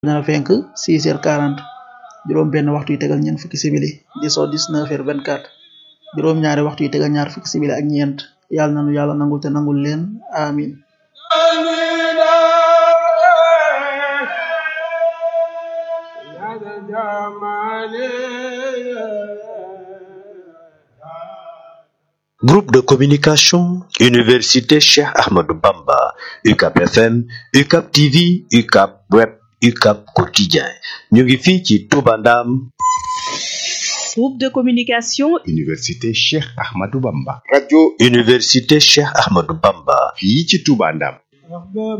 dana fenk 6 heures 40 juróom benn waxtu yu tegal ñeent fukki simili di so 19 heures 24 juróom ñaari waxtu yu tegal ñaar fukki simili ak ñeent yàlla nanu yàlla nangul te nangul leen amin Groupe de communication, Université Cheikh Ahmadou Bamba, UCAP FM, UCAP TV, UCAP Web, UCAP Quotidien. ñu ngi fii ci Touba Ndam. Groupe de communication, Université Cheikh Ahmadou Bamba. radio Université Cheikh Ahmadou Bamba. fii ci Touba Ndam.